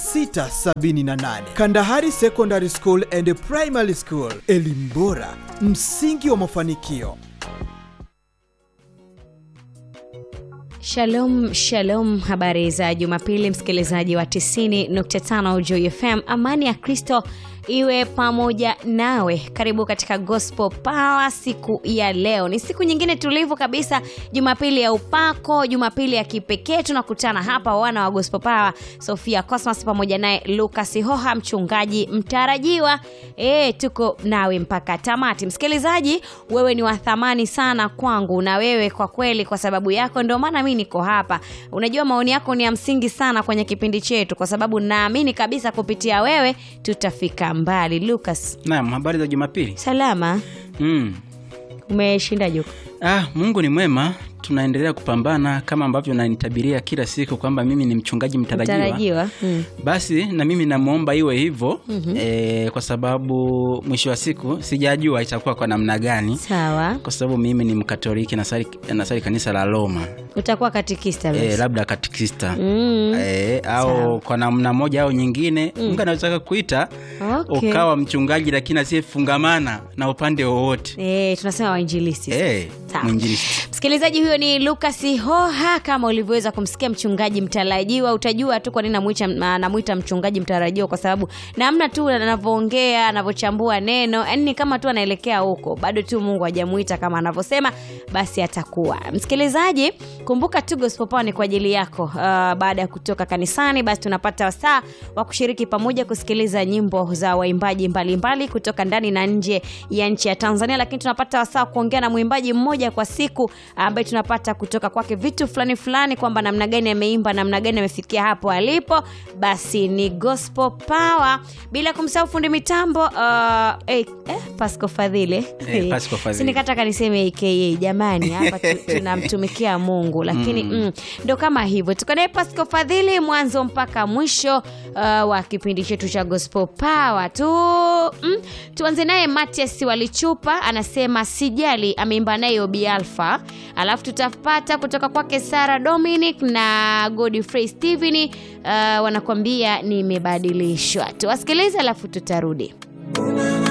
678. Kandahari Secondary School and Primary School, elimu bora, msingi wa mafanikio. Shalom, shalom. Habari za Jumapili, msikilizaji wa 90.5 Joy FM. Amani ya Kristo iwe pamoja nawe. Karibu katika Gospel Power siku ya leo. Ni siku nyingine tulivu kabisa, Jumapili ya upako, Jumapili ya kipekee. Tunakutana hapa wana wa Gospel Power, Sofia Cosmas pamoja naye Lucas Hoha, mchungaji mtarajiwa. E, tuko nawe mpaka tamati. Msikilizaji, wewe ni wa thamani sana kwangu, na wewe kwa kweli, kwa sababu yako ndio maana mimi niko hapa. Unajua, maoni yako ni ya msingi sana kwenye kipindi chetu, kwa sababu naamini kabisa kupitia wewe tutafika mbali. Lucas, Naam, habari za Jumapili. salama? Mm. Umeshinda juku? Ah, Mungu ni mwema, tunaendelea kupambana kama ambavyo nanitabiria kila siku kwamba mimi ni mchungaji mtarajiwa. Mtarajiwa. Mm. Basi na mimi namwomba iwe hivyo mm-hmm. E, kwa sababu mwisho wa siku sijajua itakuwa kwa namna gani, Sawa, kwa sababu mimi ni Mkatoliki nasali, nasali kanisa la Roma utakuwa katikista e, Lucas. labda katikista Mm. e, au Sawa. kwa namna moja au nyingine mm. Mungu anaweza kuita Okay. ukawa mchungaji lakini asiyefungamana na upande wowote Eh, tunasema wainjilisti. e, Sawa. mwinjilisti Msikilizaji, huyo ni Lucas Hoha. Kama ulivyoweza kumsikia mchungaji mtarajiwa, utajua tu kwa nini namwita anamwita mchungaji mtarajiwa, kwa sababu namna tu anavyoongea, anavyochambua neno, yani ni kama tu anaelekea huko, bado tu Mungu hajamuita kama anavyosema, basi atakuwa. Msikilizaji, kumbuka tu Gospel Power ni kwa ajili yako. Uh, baada ya kutoka kanisani, basi tunapata wasaa wa kushiriki pamoja kusikiliza nyimbo za waimbaji mbalimbali kutoka ndani na nje ya nchi ya Tanzania, lakini tunapata wasaa wa kuongea na mwimbaji mmoja kwa siku ambaye tunapata kutoka kwake vitu fulani fulani, kwamba namna gani ameimba, namna gani amefikia hapo alipo. Basi ni Gospel Power, bila kumsahau fundi mitambo uh, eh, eh, Pasco Fadhili Eh, Pasco Fadhili. sinikataka niseme aka jamani, hapa tu- tunamtumikia Mungu, lakini mm, ndo kama hivyo. Tuko naye Pasco Fadhili mwanzo mpaka mwisho uh, wa kipindi chetu cha Gospel Power tu mm, tuanze naye Matias Walichupa anasema sijali, ameimba naye Obi Alpha, alafu tutapata kutoka kwake Sara Dominic na Godfrey Steven uh, wanakuambia nimebadilishwa. Tuwasikilize alafu tutarudi.